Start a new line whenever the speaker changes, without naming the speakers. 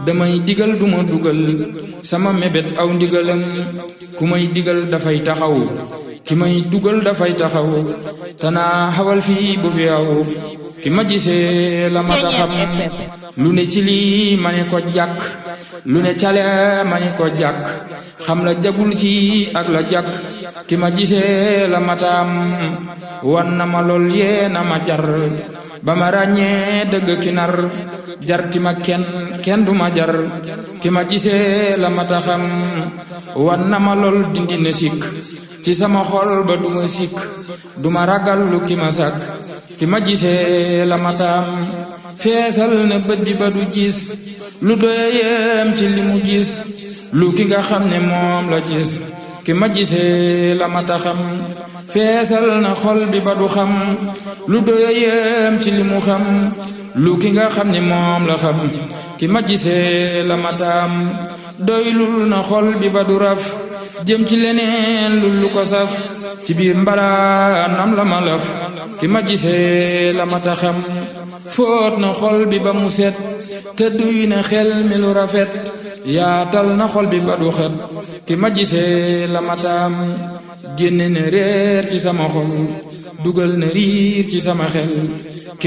damay digal duma dugal sama mébét aw ndigalam ku may digal dafay taxaw ki may dugal dafay taxaw tanaa xawal fii bu fi aw ki ma gisee la ma xam lu ne ci lii ma ne ko jàkk lu ne cale ma ne ko jàkk xam la jagul ci ak la jàkk ki ma gisee la mataam wan na ma lool yee na ma jar ba ma ràññee dëgg ki nar jarti ma kenn kenn du ma jar ki ma gisee la mata xam wan na ma lool dindi na sikk ci sama xol ba du ma sikk du ma ragal lu ki ma sàkk ki ma gisee la mataam feesal na bët bi ba du gis lu doya yem ci li mu gis lu ki nga xam ne moom la gis ki ma gisee la mata xam feesal na xol bi ba du xam lu doya yem ci li mu xam lu ki nga xam ne moom la xam ki ma gisee la mataam doylul na xol bi ba du raf jëm ci leneen lu lu ko saf ci biir mbalaanam la ma laf ki ma gisee la mata xam fóot na xol bi ba mu set te duy na xel mi lu rafet yaatal na xol bi ba du xet ki ma gisee la mataam génne na réer ci sama xol dugal na riir ci sama xel